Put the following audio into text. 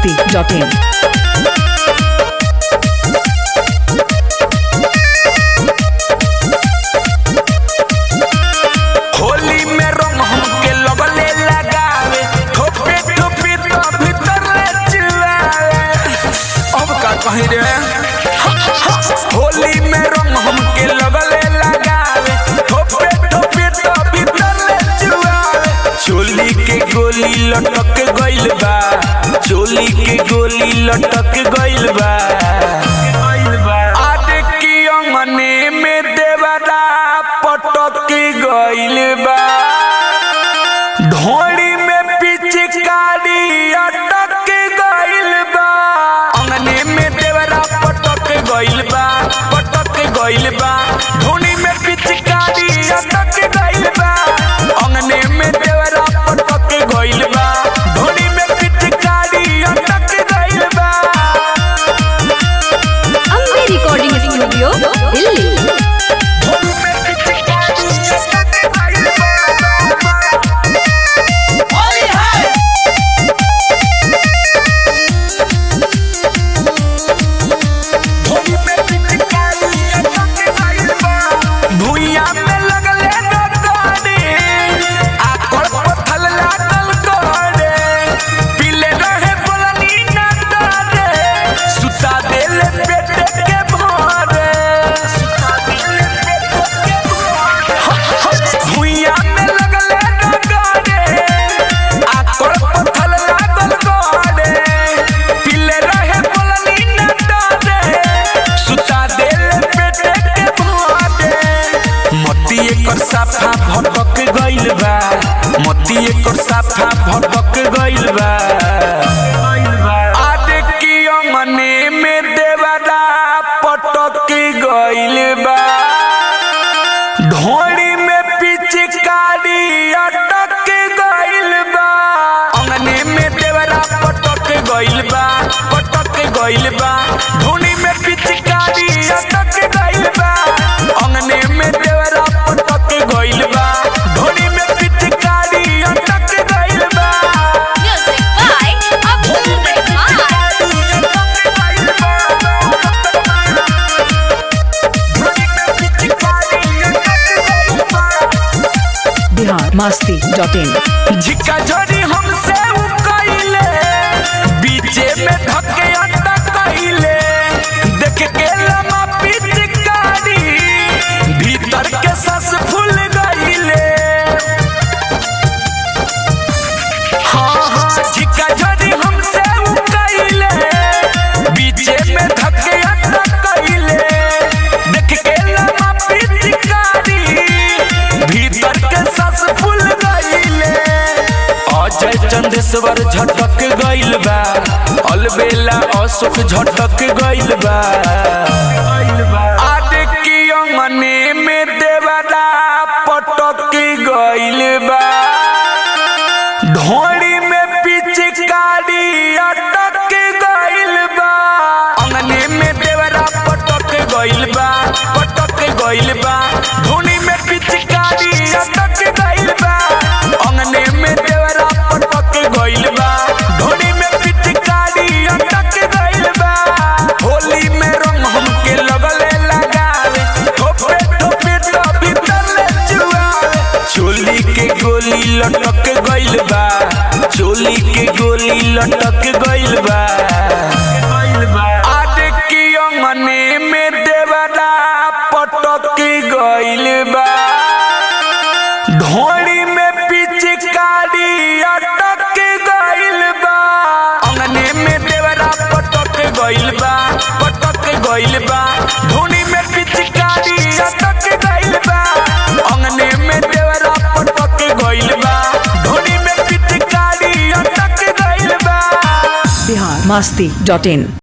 masti.in. Holi में रंग हमके लगले लगावे ठोपे ठोपे तो भीतर ले चुआवे अब का कहीं रे होली में रंग हमके लगले लगावे ठोपे ठोपे तो भीतर ले चुआवे चोली के गोली लटक गइल बा चोली के गोली लटक गइल बा आदे की अंगने में देवरा पटक गइल बा ढोड़ी में पिचकारी अटक गइल बा अंगने में देवरा पटक गइल बा पटक गइल बा ढोड़ी में पिचकारी अटक गइल बा अंगने में देवरा पटक गइल बा ढोड़ी में पिचकारी अटक गइल बा अम्बे रिकॉर्डिंग स्टूडियो दिल्ली ढोड़ी में पिचकारी अटक गइल बा होली है भुइया में लगले डोडे आकड़ पथल लागल गोड़े पीले रहे बोलनी ना डरे सुता देले पेटे के भोरे सुता देले पेटे के भोरे भुइया में लगले डोडे आकड़ पथल लागल गोड़े पीले रहे बोलनी ना डरे सुता देले पेटे के भोरे मती एकर साफा भटक गइल बा मती एकर साफा भटक गइल बा आदे की अंगने में देवरा पटक गइल बा ढोड़ी में पिचकारी अटक गइल बा अंगने में देवरा पटक गइल बा पटक गइल बा ढोड़ी में पिचकारी अटक गइल बा अंगने में देवरा पटक गइल बा ढोड़ी में पिचकारी अटक गइल बा music by Abdul Rahman Bihar masti.in. झिका झोरी हमसे उ कइले बीचे में धके अड्डा कइले देख के लमा पिचकारी भीतर के सस फूल गइले हाँ हाँ झिका झोरी हमसे उ कइले बीचे में धके अड्डा कइले देख के लमा पिचकारी भीतर के सस फूल गइले अजय चंदेश्वर झटक गइल बा अलबेला अशोक झटक गइल बा आदे की अंगने में देवरा पटक गइल बा ढोड़ी में पिचकारी अटक गइल बा अंगने में देवरा पटक गइल बा पटक गइल बा ढोड़ी में पिचकारी अटक गइल बा अंगने में देवरा पटक गइल बा ढोड़ी में पिचकारी अटक गइल बा होली में रंग हमके लगले लगावे ठोपे ठोपे तो भीतर ले जुआवे चोली के गोली लटक गइल बा चोली के गोली लटक गइल बा आदे की अंगने में देवरा पटक गइल बा ढोड़ी में पिचकारी अटक गइल बा अंगने में देवरा पटक गइल बा पटक गइल बा ढोड़ी में पिचकारी अटक गइल बा अंगने में देवरा पटक गइल बा ढोड़ी में पिचकारी अटक गइल बा Bihar masti.in.